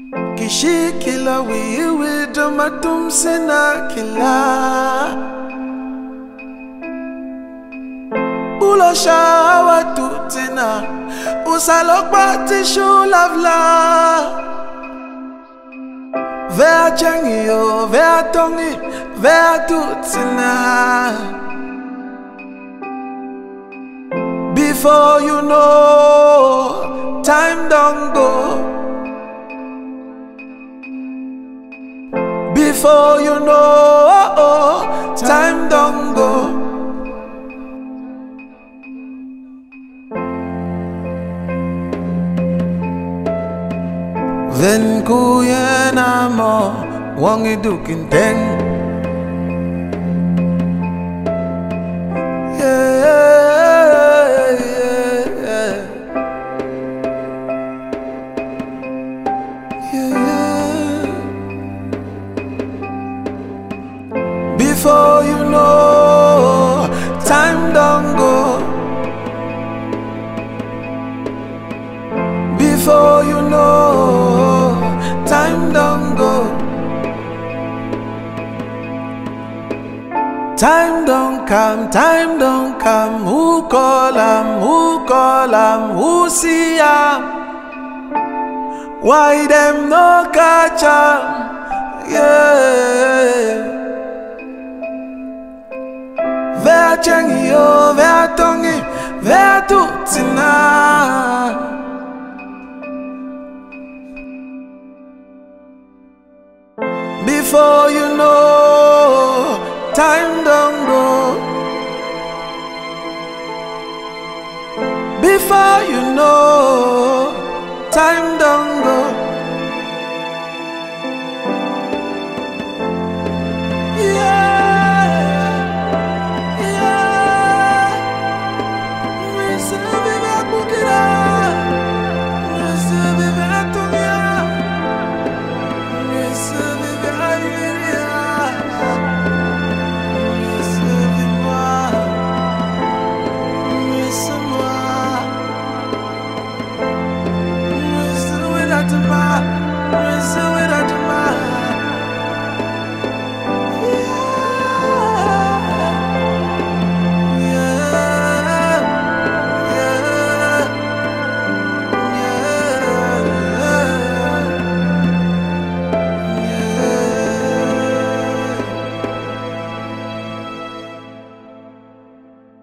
Kishikila wiwi domatum sena kila Bulo shawa tutina Usalokpa tishu lavla Vea changi yo, vea tongi, vea tutina Before you know, time don't go Before you know, time don't go. Then kuya na mo, wang idukin teng. Yeah, yeah, yeah. Yeah, yeah. Before you know, time don't go. Before you know, time don't go. Time don't come, time don't come. Who call am? Who call am? Who see am? Why them no catch am? Yeah. Vea changi yo, vea tongi, vea tutina. Before you know, time don't go. Before you know, time don't go. Yeah, yeah. Mais ça vive à Bukira. Mais ça vive à Tonia. Mais ça vive à Iberia. Mais ça vive moi. Mais ça moi. Mais ça vive à Toma. Mais ça vive à Toma.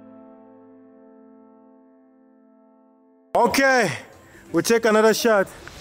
Okay, we take another shot.